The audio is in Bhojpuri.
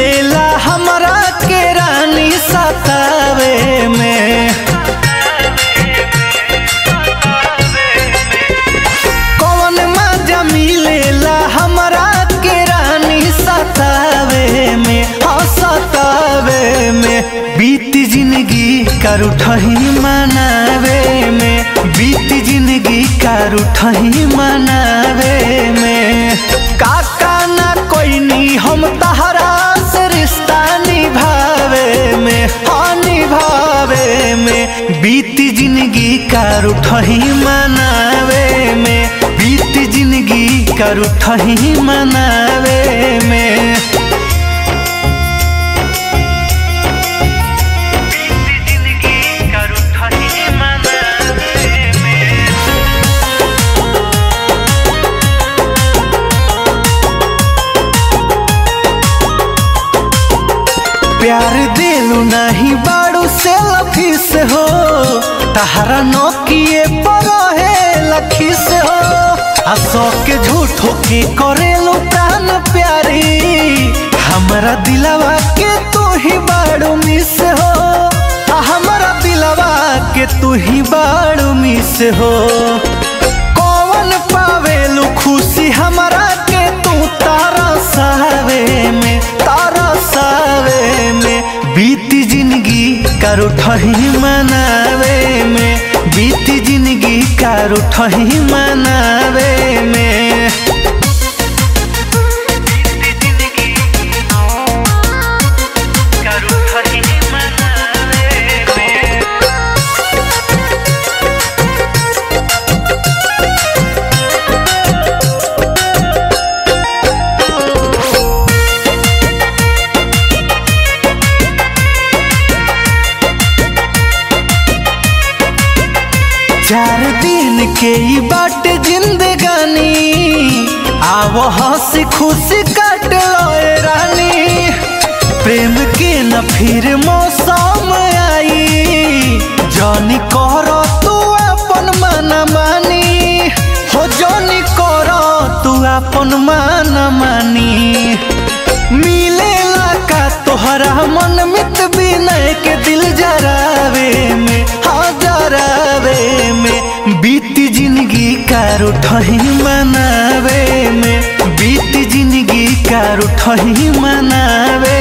मिलेला हमरा के रानी सतावे में कौन मजा मिलेला हमरा के रानी सतावे में हाँ सतावे में बीत जिंदगी कर उठही मनावे में बीत जिंदगी कर उठही मनावे में काका ना कोई नी हम तहरा से रिश्ता निभावे में हाँ निभावे में बीत जिंदगी कर उठही मनावे में बीत जिंदगी कर उठही मनावे में प्यार दिलू नहीं बाड़ू से लफिस हो तहरा नोकिए पर है लखिस हो हंसो के झूठो के करेलू प्राण प्यारी हमरा दिलवा के तू ही बाड़ू मिस हो आ हमरा दिलवा के तू ही बाड़ू मिस हो कौन पावेलू खुशी हमरा के तू तारा सावे में तारा सावे में बीत जिंदगी कर उठही मनावे में बीत जिंदगी कर उठही मनावे में चार दिन के ई बाट जिंदगानी आव हंसी खुशी काट लोए रानी प्रेम के न फिर मौसम आई जानी कर तू अपन मन मानी हो जानी कर तू अपन मन मानी मिलेला का तोहरा मन मित विनय के दिल जरावे में हाँ जरावे में बीत जिंदगी कार उठही मनावे में बीत जिंदगी कार उठही मनावे